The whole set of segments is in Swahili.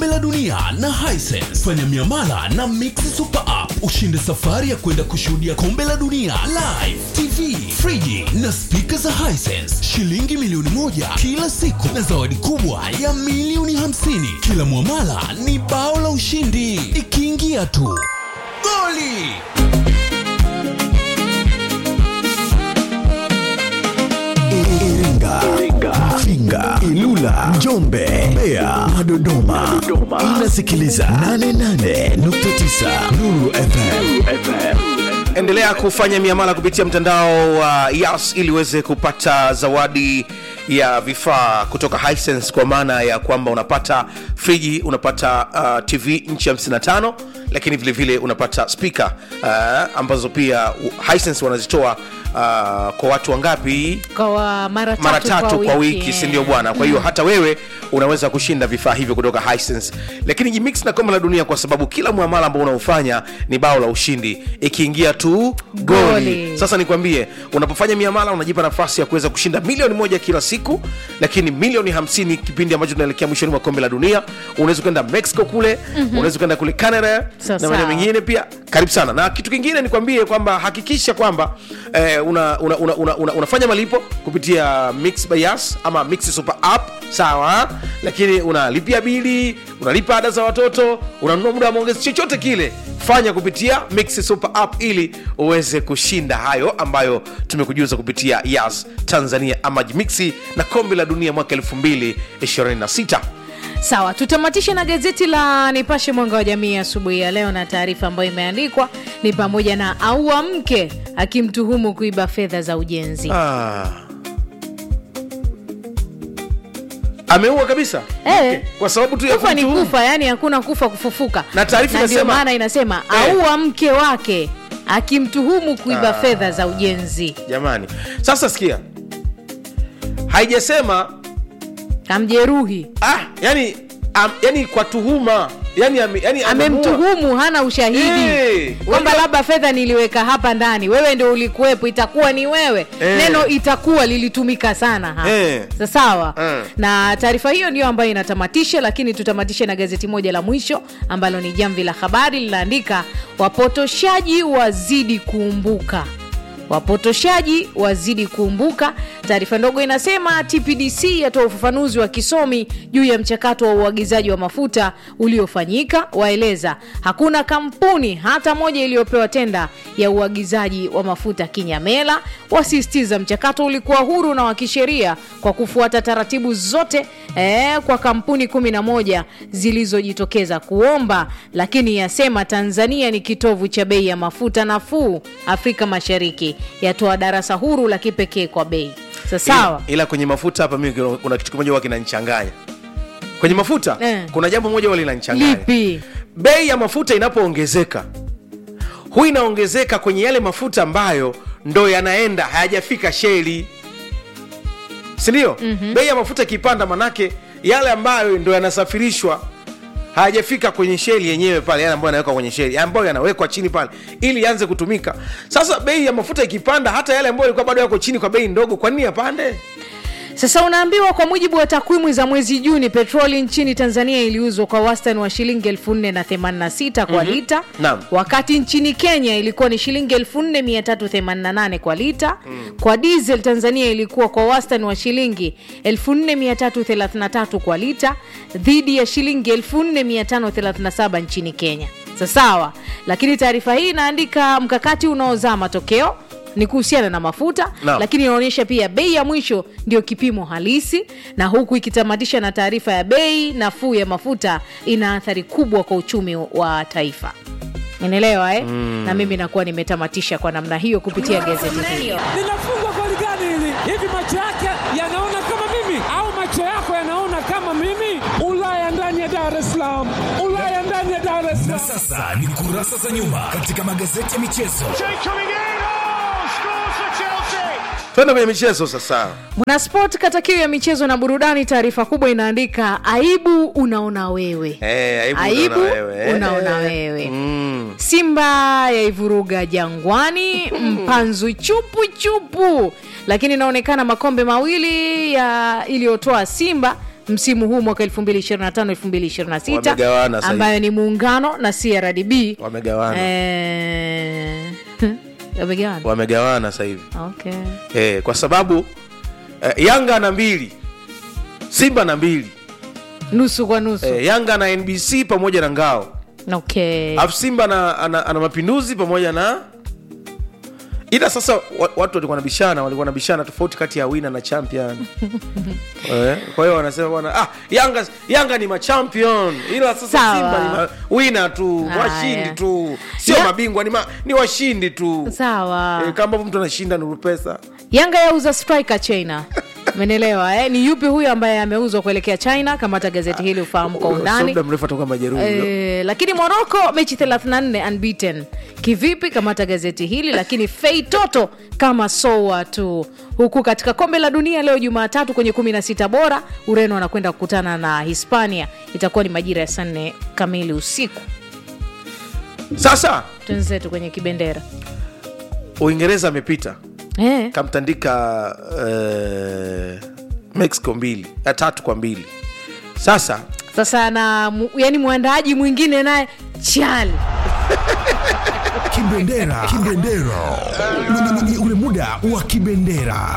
la dunia na Hisense. Fanya miamala na Mix Super App ushinde safari ya kwenda kushuhudia kombe la dunia live, TV, friji na spika za Hisense, shilingi milioni moja kila siku na zawadi kubwa ya milioni hamsini. Kila mwamala ni bao la ushindi, ikiingia tu goli. Iringa, Mafinga, Ilula, Njombe, Mbeya na Dodoma. Inasikiliza 88.9 Nuru FM. endelea kufanya miamala kupitia mtandao wa yas ili uweze kupata zawadi ya vifaa kutoka Hisense kwa maana ya kwamba unapata friji unapata uh, tv nchi 55 lakini vile vile unapata spika uh, ambazo pia uh, Hisense wanazitoa uh, kwa watu wangapi kwa mara tatu, mara tatu kwa wiki eh. si ndio bwana kwa hiyo hata wewe unaweza kushinda vifaa hivyo kutoka Hisense lakini jimix na kombe la dunia kwa sababu kila muamala ambao unaofanya ni bao la ushindi ikiingia tu goli Goli. sasa nikwambie unapofanya miamala unajipa nafasi ya kuweza kushinda milioni moja kila siku lakini milioni hamsini kipindi ambacho tunaelekea mwishoni mwa kombe la dunia unaweza kwenda mexico kule mm-hmm. unaweza kwenda kule canada Sawa, na maeneo sawa. mengine pia karibu sana na kitu kingine nikwambie kwamba hakikisha kwamba eh, una, una, una, una, una, unafanya malipo kupitia mix by Yas ama mix super app sawa lakini unalipia bili unalipa ada za watoto unanunua muda wa maongezi chochote kile fanya kupitia mix super app ili uweze kushinda hayo ambayo tumekujuza kupitia yas tanzania ama mixi na kombe la dunia mwaka 2026 sawa tutamatishe na gazeti la nipashe mwanga wa jamii asubuhi ya leo na taarifa ambayo imeandikwa ni pamoja na aua mke akimtuhumu kuiba fedha za ujenzi ah. ameua kabisa Eh. kwa sababu tu ya kufa ni kumtuhumu. kufa yani hakuna kufa kufufuka Na taarifa ndio inasema- maana inasema Eh. aua mke wake akimtuhumu kuiba fedha za ujenzi jamani sasa sikia haijasema kamjeruhi ah, yani, am, yani kwa tuhuma yani, ame, yani amemuua. amemtuhumu hana ushahidi Eh, kwamba unajua- labda fedha niliweka hapa ndani wewe ndio ulikuwepo itakuwa ni wewe Eh. neno itakuwa lilitumika sana hapa Eh. Sa- sawa Eh. na taarifa hiyo ndio ambayo inatamatisha lakini tutamatishe na gazeti moja la mwisho ambalo ni jamvi la habari linaandika wapotoshaji wazidi kuumbuka wapotoshaji wazidi kuumbuka taarifa ndogo inasema tpdc yatoa ufafanuzi wa kisomi juu ya mchakato wa uagizaji wa mafuta uliofanyika waeleza hakuna kampuni hata moja iliyopewa tenda ya uagizaji wa mafuta kinyamela wasisitiza mchakato ulikuwa huru na wa kisheria kwa kufuata taratibu zote eh, kwa kampuni 11 zilizojitokeza kuomba lakini yasema tanzania ni kitovu cha bei ya mafuta nafuu afrika mashariki yatoa darasa huru la kipekee kwa bei Sa sawa ila, ila kwenye mafuta hapa mimi kuna kitu kimoja huwa kinanichanganya kwenye mafuta Eh. kuna jambo moja huwa linanichanganya lipi bei ya mafuta inapoongezeka hu inaongezeka kwenye yale mafuta ambayo ndo yanaenda hayajafika sheli sindio mm-hmm. bei ya mafuta ikipanda manake yale ambayo ndo yanasafirishwa hayajafika kwenye sheli yenyewe pale yale ambayo yanawekwa kwenye sheli ambayo yanawekwa chini pale ili yaanze kutumika sasa bei ya mafuta ikipanda hata yale ambayo yalikuwa bado yako chini kwa bei ndogo kwa nini yapande Sasa unaambiwa kwa mujibu wa takwimu za mwezi Juni, petroli nchini Tanzania iliuzwa kwa wastani wa shilingi 4086 kwa lita, Naam. wakati nchini Kenya ilikuwa ni shilingi 4388 kwa lita. Kwa diesel Tanzania ilikuwa kwa wastani wa shilingi 4333 kwa lita dhidi ya shilingi 4537 nchini Kenya. Sasawa, lakini taarifa hii inaandika mkakati unaozaa matokeo ni kuhusiana na mafuta Naam. lakini inaonyesha pia bei ya mwisho ndio kipimo halisi na huku ikitamatisha na taarifa ya bei nafuu ya mafuta ina athari kubwa kwa uchumi wa taifa unaelewa eh? mm. na mimi nakuwa nimetamatisha kwa namna hiyo kupitia gazeti hili linafungwa goli gani hili? Hivi macho yake yanaona kama mimi au macho yako yanaona kama mimi? Ulaya ndani ya Dar es Salaam, Ulaya ndani ya Dar es Na Salaam. sasa ni kurasa za nyuma katika magazeti ya michezo. twende kwenye michezo sasa mwanasport kata kiu ya michezo na burudani taarifa kubwa inaandika aibu unaona wewe Eh, aibu aibu unaona wewe, eh. unaona wewe Mm. simba yaivuruga jangwani mpanzu chupu chupu lakini inaonekana makombe mawili ya iliyotoa simba msimu huu mwaka 2025 2026 Wamegawana sasa ambayo ni muungano na crdb wamegawana Eh, wamegawana wamegawana sasa hivi okay. eh, kwa sababu eh, yanga na mbili simba na mbili nusu kwa nusu eh, yanga na nbc pamoja na ngao okay. alafu simba na, ana, ana mapinduzi pamoja na ila sasa wa- watu walikuwa nabishana walikuwa nabishana tofauti kati ya wina na champion eh, kwa hiyo wanasema bwana ah, yanga yanga ni machampion ila sasa Sawa. simba ni ma, wina tu Haya. washindi tu sio Ya- mabingwa ni, ma, ni washindi tu sawa eh, kama ambavyo mtu anashinda nuru pesa yanga yauza striker china menelewa eh? ni yupi huyo ambaye ameuzwa kuelekea china kamata gazeti hili ufahamu kwa Sio undani muda mrefu atoka majeruhi Eh, lakini morocco mechi 34 unbeaten kivipi kamata gazeti hili lakini fei toto kama soa tu huku katika kombe la dunia leo jumatatu kwenye 16 bora ureno anakwenda kukutana na hispania itakuwa ni majira ya saa nne kamili usiku sasa twenzetu kwenye kibendera uingereza amepita eh, kamtandika uh, mexico mbili ya tatu kwa mbili sasa sasa na mu- yani mwandaaji mwingine naye chali Kibendera. Kibendera. Ni- ni- ni ule muda wa kibendera.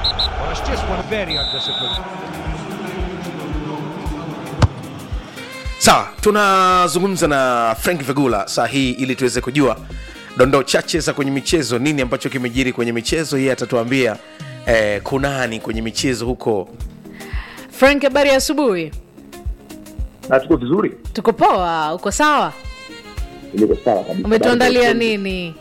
sawa tunazungumza na frank vegula saa hii ili tuweze kujua dondoo chache za kwenye michezo nini ambacho kimejiri kwenye michezo yeye atatuambia eh, kunani kwenye michezo huko frank habari ya asubuhi na tuko vizuri tuko poa uko sawa niko sawa kabisa umetuandalia Bado- nini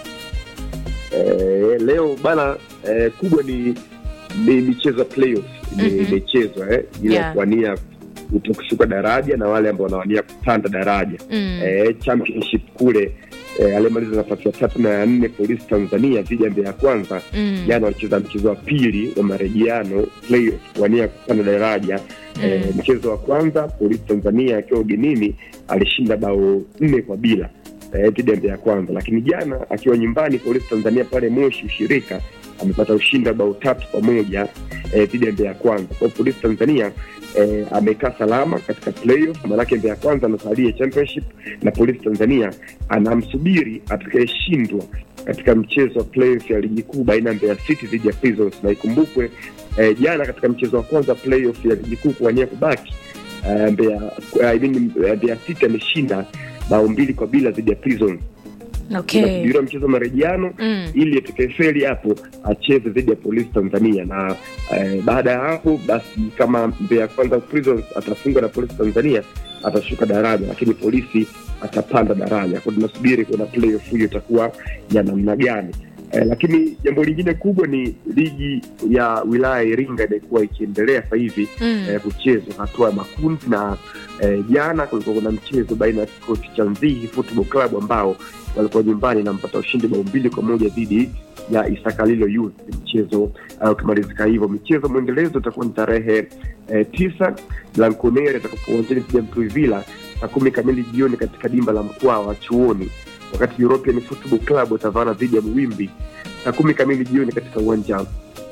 eh, leo bana eh, kubwa ni ni michezo ya playoff imechezwa eh, ili Yeah. ya kuwania kuto- kushuka daraja na wale ambao wanawania kupanda daraja Mm. eh, championship kule eh, aliyemaliza nafasi ya tatu na ya nne polisi tanzania dhidi ya mbeya ya kwanza Mm. jana walicheza mchezo wa pili wa marejeano playoff kuwania kupanda daraja eh, mchezo wa kwanza polisi tanzania akiwa ugenini alishinda bao nne kwa bila eh, dhidi ya mbeya ya kwanza lakini jana akiwa nyumbani polisi tanzania pale moshi ushirika amepata ushindi wa bao tatu kwa moja eh, dhidi ya mbeya ya kwanza kwa hiyo polisi tanzania eh, amekaa salama katika playoff maanake mbeya ya kwanza anasalia championship na polisi tanzania anamsubiri atakayeshindwa katika mchezo wa playoff ya ligi kuu baina ya mbeya city dhidi ya prisons na ikumbukwe eh, jana katika mchezo wa kwanza playoff ya ligi kuu kuwania kubaki eh, mbeya I mean, eh, mbeya city ameshinda bao mbili kwa bila dhidi ya prisons okay. inasubiriwa mchezo wa marejeano Mm. ili atakayefeli hapo acheze dhidi ya polisi tanzania na eh, baada ya hapo basi kama mbeya kwanza prisons atafungwa na polisi tanzania atashuka daraja lakini polisi atapanda daraja kwa tunasubiri kuona playoff hiyo itakuwa ya namna gani Eh, lakini jambo lingine kubwa ni ligi ya wilaya ya iringa imekuwa ikiendelea sasa hivi Mm. eh, kuchezwa hatua ya makundi na eh, jana kulikuwa kuna mchezo baina ya kikosi cha nzihi football club ambao walikuwa nyumbani na mpata ushindi bao mbili kwa moja dhidi ya isakalilo youth mchezo uh, ukimalizika hivyo michezo mwendelezo utakuwa ni tarehe eh, tisa blanconeri atakapo uwanjani dhidi ya mtuivila saa kumi kamili jioni katika dimba la mkoa wa chuoni wakati european football club watavana dhidi ya mwimbi saa kumi kamili jioni katika uwanja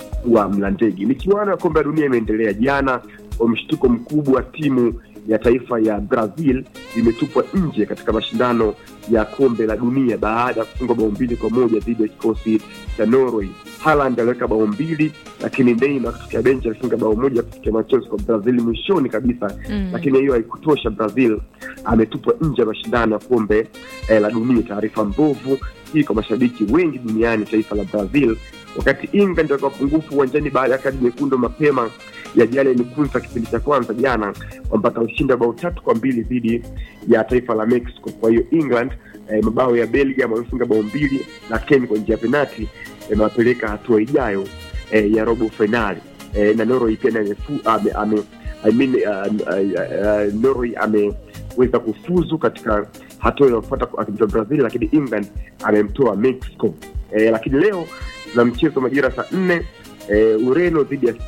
wa mlandege michuano ya kombe ya dunia imeendelea jana kwa mshtuko mkubwa timu ya taifa ya brazil imetupwa nje katika mashindano ya kombe la dunia baada ya kufungwa bao mbili kwa moja dhidi ya kikosi cha norway haland aliweka bao mbili lakini neima kutokea benchi alifunga bao moja kufikia machozi kwa brazil mwishoni kabisa Mm. lakini hiyo haikutosha brazil ametupwa nje ya mashindano ya kombe eh, la dunia taarifa mbovu hii kwa mashabiki wengi duniani taifa la brazil wakati england wakiwa pungufu uwanjani baada ya kadi nyekundu mapema ya jale nikunza kipindi cha kwanza jana wamepata ushindi wa bao tatu kwa mbili dhidi ya taifa la mexico kwa hiyo england eh, mabao ya belgium wamefunga bao mbili na ken kwa njia ya penati yamewapeleka hatua ijayo eh, ya robo fainali eh, na norway pia naye amefu- ame, ame, I mean, uh, uh, uh, norway ameweza kufuzu katika hatua inayofuata akimtoa brazil lakini england amemtoa mexico eh, lakini leo na mchezo majira saa nne eh, ureno dhidi ya